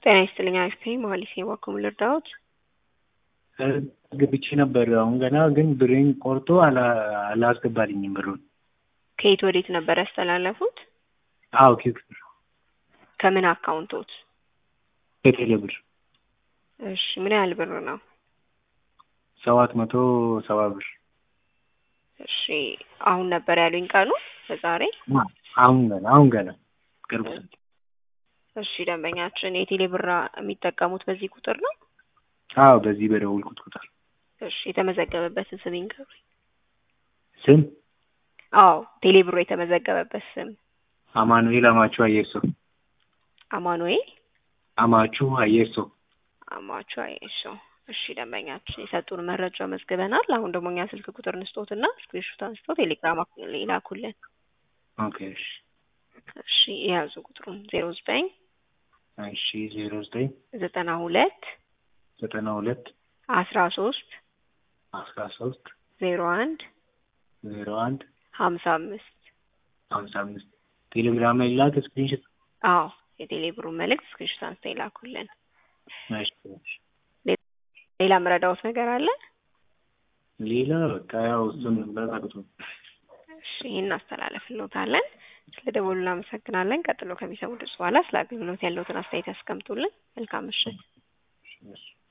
ጤና ይስጥልኝ አሪፍ ነኝ መሀሌት ነኝ እባክዎ ምን ልርዳዎት? ግብቼ ነበር አሁን ገና ግን ብሬን ቆርጦ አላ- አላስገባልኝም ብሩን። ከየት ወዴት ነበር ያስተላለፉት? አዎ ኪክ ብር ከምን አካውንቶት? ከቴሌ ብር እሺ ምን ያህል ብር ነው? ሰባት መቶ ሰባ ብር እሺ አሁን ነበር ያሉኝ ቀኑ በዛሬ? አሁን ገና አሁን ገና ቅርብ ሰዓት እሺ ደንበኛችን የቴሌ ብር የሚጠቀሙት በዚህ ቁጥር ነው? አዎ በዚህ በደወልኩት ቁጥር እሺ የተመዘገበበትን ስም ይንገሩኝ። ስም አዎ ቴሌ ብሩ የተመዘገበበት ስም አማኑኤል አማቹ አየሶ አማኑኤል አማቹ አየሶ አማቹ አየሶ እሺ ደንበኛችን የሰጡን መረጃ መዝግበናል። አሁን ደግሞ እኛ ስልክ ቁጥር እንስጦትና ስክሪንሾት አንስቶ ቴሌግራም ይላኩልን። ኦኬ እሺ እሺ የያዙ ቁጥሩን ዜሮ ዘጠኝ እሺ ዜሮ ዘጠኝ ዘጠና ሁለት ዘጠና ሁለት አስራ ሶስት አስራ ሶስት ዜሮ አንድ ዜሮ አንድ ሀምሳ አምስት ሀምሳ አምስት ቴሌግራም ላይ ላክ ስክሪንሾት አዎ የቴሌ ብሩን መልእክት ስክሪንሾት አንስተው ይላኩልን። እሺ እሺ ሌላ ምረዳዎት ነገር አለ? ሌላ በቃ ያው እሱን በጣቅቶ እሺ ይህን እናስተላለፍልዎታለን። ስለ ደወሉ እናመሰግናለን። ቀጥሎ ከሚሰሙ ድምጽ በኋላ ስለ አገልግሎት ያለዎትን አስተያየት ያስቀምጡልን። መልካም ምሽት። እሺ